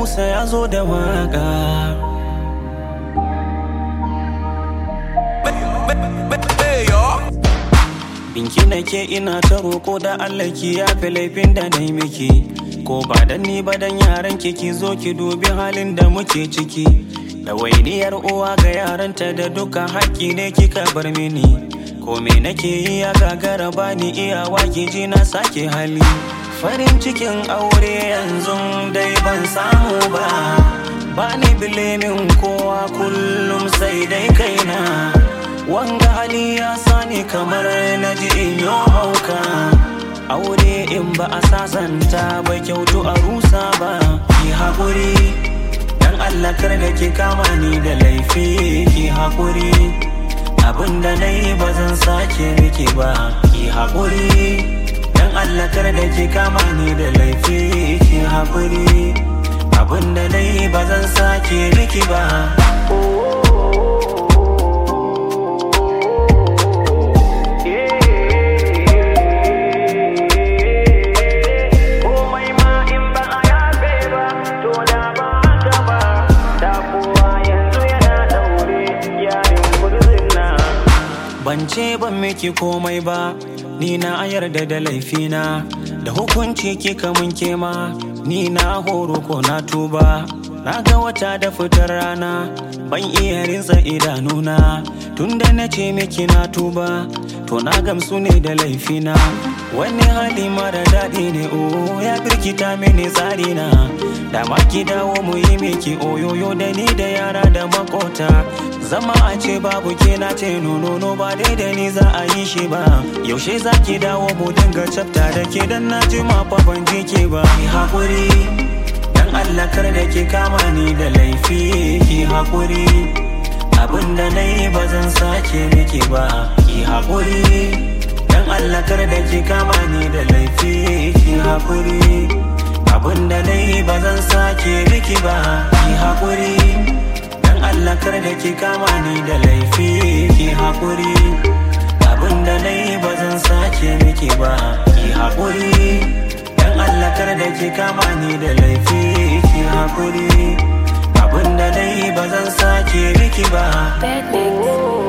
Musa ya zo da waka. Binki nake ina ta roko da Allah ki yafe laifin da na yi miki. Ko ba dan ni ba dan yaran ki ki zo ki dubi halin da muke ciki. Ɗawainiyar uwa ga yaranta da duka haƙƙi ne kika bar mini. Ko me nake yi ya gagara bani iyawa ki ji na sake hali. Farin cikin aure yanzu dai ban samu ba. Bani bilimin kowa kullum sai dai kaina. Wanga hali ya sani kamar na ji in yi hauka. Aure in ba a sasanta ba kyautu a rusa ba. Ki haƙuri, dan Allah kar da ki kama ni da laifi. Ki haƙuri, abin da na yi ba zan sake miki ba. Ki haƙuri, dan Allah kar da ki kama ni da laifi. Ki haƙuri, abin da na yi ba zan sake miki ba. komai ma in ba a yafe ba to da ba haka ba da kowa yanzu yana daure yarin gurzin na Ban ce ban miki komai ba, ni na yarda da laifina, da hukunci kika mun kema, ni na horo ko na tuba. Na ga wata da fitar rana, ban iya rinsa idanuna, tunda na ce miki na tuba, to na gamsu ne da laifina. Wani hali mara daɗi ne o ya birkita mini tsarina, da ma ki dawo mu yi miki oyoyo da ni da yara da makota. Zama a ce babu ke na ce nono ba dai da ni za a yi shi ba Yaushe za ki dawo mu dinga cafta da ke dan na ji ma fa ban ji ke ba Ki haƙuri dan Allah kar da ki kama ni da laifi Ki haƙuri abin da na yi ba zan sake miki ba Ki haƙuri dan Allah kar da ki kama ni da laifi Ki haƙuri abin da na yi ba zan sake miki ba Ki haƙuri Dan Allah kar da ki kama ni da laifi ki haƙuri abin da na yi ba zan sake miki ba ki haƙuri Dan Allah kar da ki kama ni da laifi ki haƙuri abin da na yi ba zan sake miki ba Bad mix.